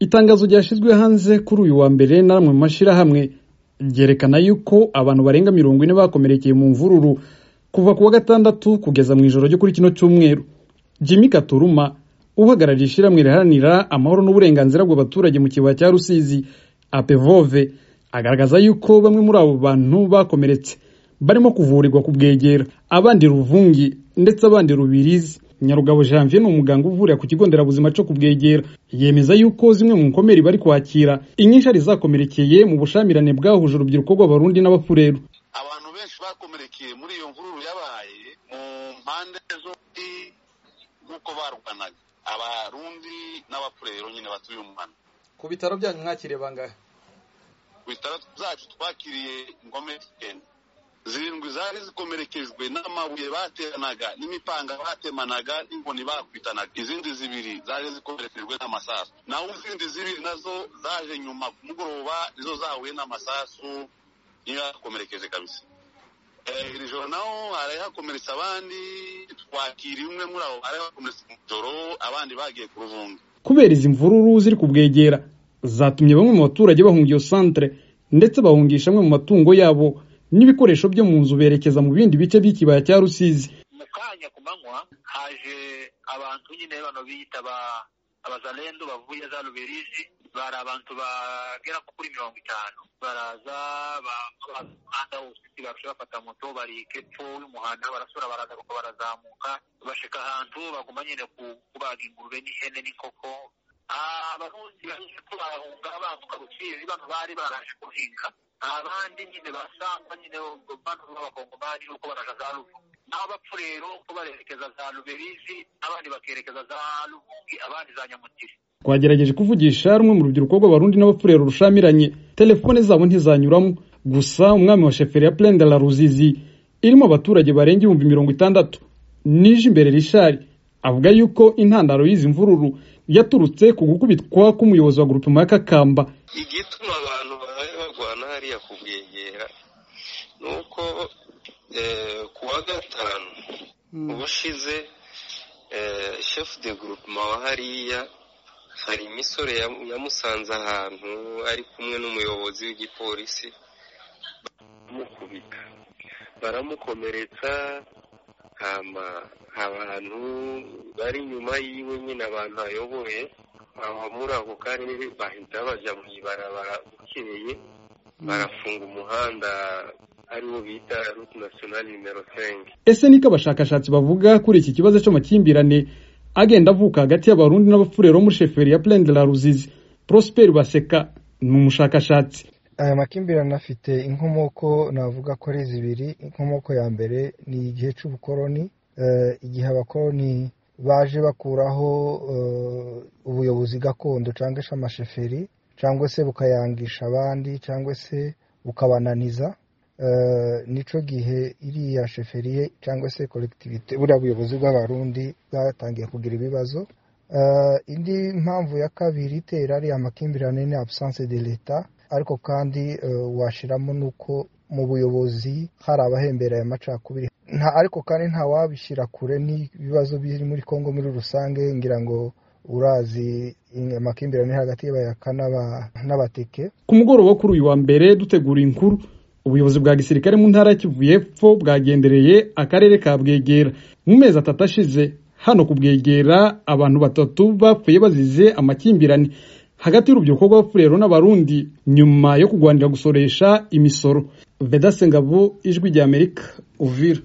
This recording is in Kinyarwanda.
itangazo ryashyizwe hanze kuri uyu wa mbere n'amwe mu mashyirahamwe ryerekana yuko abantu barenga mirongo ine bakomerekeye mu mvururu kuva ku wa gatandatu kugeza mu ijoro ryo kuri kino cyumweru jimmy katuruma uhagarariye ishyirahamwe riharanira amahoro n'uburenganzira bw'abaturage mu kibaya cya rusizi apevove agaragaza yuko bamwe muri abo bantu bakomeretse barimo kuvurirwa ku bwegera abandi ruvungi ndetse abandi rubirizi nyarugabo janvier ni umuganga uvurira ku kigo nderabuzima cyo kubwegera yemeza yuko zimwe mu nkomeri bari kwakira inyinshi ari zakomerekeye mu bushyamirane bwahuje urubyiruko rw'abarundi n'abafureru abantu benshi bakomerekeye muri iyo mvururu yabaye mu mpande zombi nk'uko barwanaga abarundi n'abapurero nyine batuye umuhanda ku bitaro byanyu mwakiriye bangahe ku bitaro byacu twakiriye inkomeri icyenda zirindwi zari zikomerekejwe n'amabuye bateranaga n'imipanga batemanaga n'inkoni bakwitanaga izindi zibiri zaje zikomerekejwe n'amasasu naho izindi zibiri nazo zaje nyuma ku mugoroba nizo zahuye n'amasasu niyo yakomerekeje kabisa iri joro naho hari hakomeretse abandi twakiriye umwe muri abo hari hakomeretse mu joro abandi bagiye ku ruvunga kubera izi mvururu ziri kubwegera zatumye bamwe mu baturage bahunga iyo santere ndetse bahungisha amwe mu matungo yabo n'ibikoresho byo mu nzu berekeza mu bindi bice by'ikibaya cya rusizi mu kanya ku manywa haje abantu nyine bano biyita abazarendo bavuye za rubirizi bari abantu bagera kuri mirongo itanu baraza umuhanda wose barusha bafata moto bari hepfo y'umuhanda barasura baraza kuko barazamuka bashika ahantu baguma nyine kubaga ingurube n'ihene n'inkoko abarundi baje ko barahunga bambuka rusizi bano bari baraje guhinga abandi nyine basangwa nyine bano b'abakongomani nuko baraja za ruvu naho abapfu rero ko barerekeza za ruberizi abandi bakerekeza za ruvungi abandi za nyamutiri twagerageje kuvugisha rumwe mu rubyiruko rw'abarundi n'abafurero rushamiranye telefone zabo ntizanyuramo gusa umwami wa sheferi ya plende la ruzizi irimo abaturage barenga ibihumbi mirongo itandatu nije imbere rishari avuga yuko intandaro y'izi mvururu yaturutse ku gukubitwa k'umuyobozi wa gurupema ya kakamba igituma abantu babaye barwana hariya ku bwegera ni uko ku wa gatanu ubushize shefu de gurupema wa hariya hari imisore yamusanze ahantu ari kumwe n'umuyobozi w'igipolisi baramukubita baramukomeretsa hama abantu bari inyuma yiwe nyine abantu ayoboye aho muri ako karere bahita bajya mu ibarabara ukeye barafunga umuhanda ariwo bita route nationale nimero 5 ese niko abashakashatsi bavuga kuri iki kibazo cy'amakimbirane agenda avuka hagati y'abarundi n'abapfurero muri sheferi ya plaine de la ruzizi prosper baseka ni umushakashatsi aya makimbirane afite inkomoko navuga ko ari zibiri inkomoko ya mbere ni igihe cy'ubukoroni igihe abakoroni baje bakuraho ubuyobozi gakondo cyangwa se amasheferi cyangwa se bukayangisha abandi cyangwa se bukabananiza nicyo gihe iriya sheferiye cyangwa se koregitivite buriya buyobozi bw'abarundi bwatangiye kugira ibibazo indi mpamvu ya kabiri itera ariya makimbirane ni absence de leta ariko kandi washyiramo n'uko mu buyobozi hari abahembera aya macakubiri nta ariko kandi nta wabishyira kure n'ibibazo biri muri congo muri rusange ngira ngo urazi amakimbirane hagati y'abayaka n'abateke ku mugoroba wo kuri uyu wa mbere dutegura inkuru ubuyobozi bwa gisirikare mu ntara ya kivu y'epfo bwagendereye akarere ka bwegera mu mezi atatu ashize hano ku bwegera abantu batatu bapfuye bazize amakimbirane hagati y'urubyiruko rw'abafurero n'abarundi nyuma yo kurwanira gusoresha imisoro veda sengabo ijwi ry'amerika uvira